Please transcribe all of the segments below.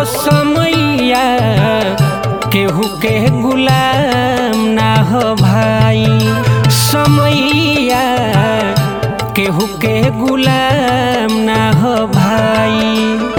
समैया केहू के गुलाम ना हो भाई समैया केहू के गुलाम ना हो भाई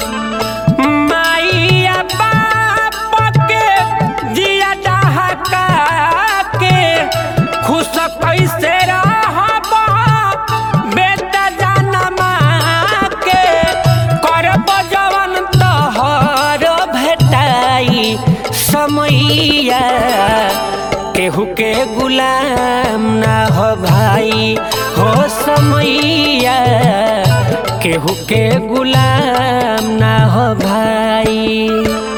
माइया बाप के जिया डहका के खुश कैसे रहब बेटा जनमा के करब जवन तोहर भेटाई समैया केहू के गुलाम ना हो भाई हो समैया केहू के गुलाम ना हो भाई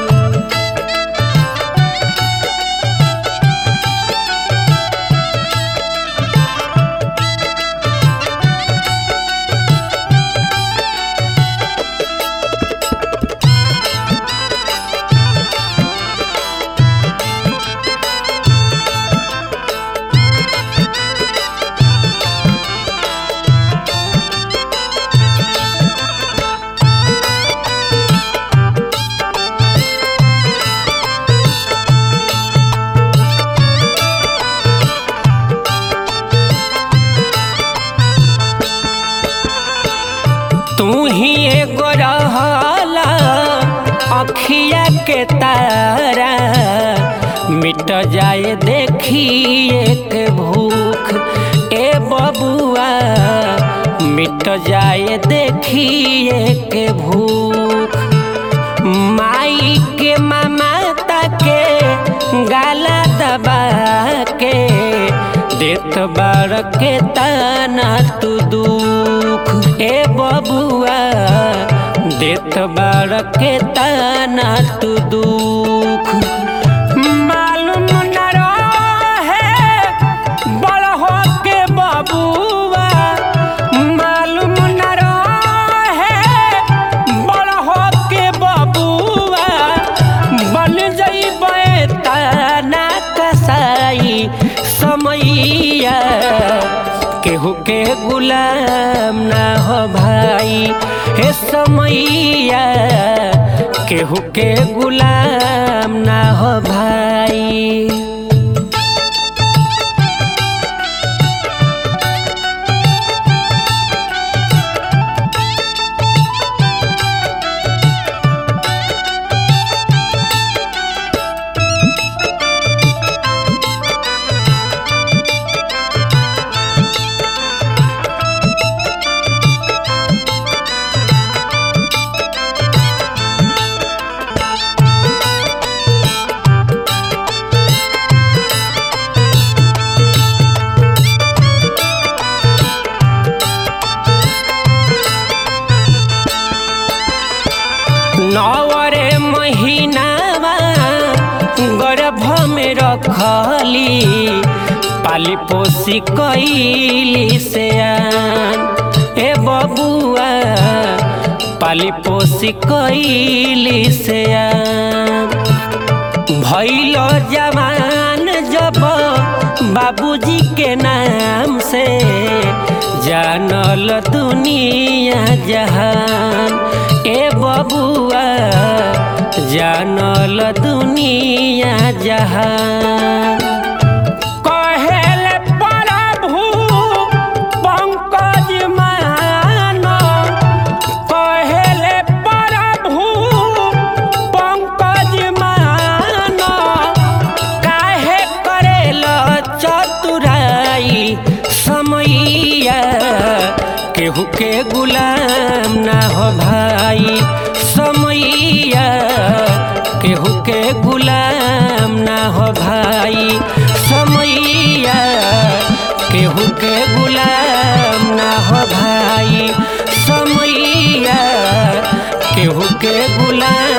तू ही एगो रहला अखिया के तारा मिट जाए देखी एक भूख ए बबुआ मिट जाए देखी एक भूख माई के ममता के गाला दबा के देत बार के ताना तू दुख ए बबुआ देत बार के ताना तू दुख मालूम न रहे बड़ हो के बबुआ मालूम न रहे बड़ हो के बबुआ बन जइबे ताना कसाई समैया केहू के गुलाम ना हो भाई हे समैया केहू के गुलाम ना हो भाई नवरे महीनावा गर्भ में रखली पाली पोसी कैली से आन ए बबुआ पाली पोसी कैली से आन भैल जवान जब बाबूजी के नाम से जानल दुनिया जहान ए बबुआ जानल दुनिया जहान कहेल प्रभु पंकज मान कहेल प्रभु पंकज मान काहे करेल चतुराई समैया केहू के गुलाम ना हो भाई समैया केहू के गुलाम ना हो भाई समैया केहू के गुलाम ना हो भाई समैया केहू के गुलाम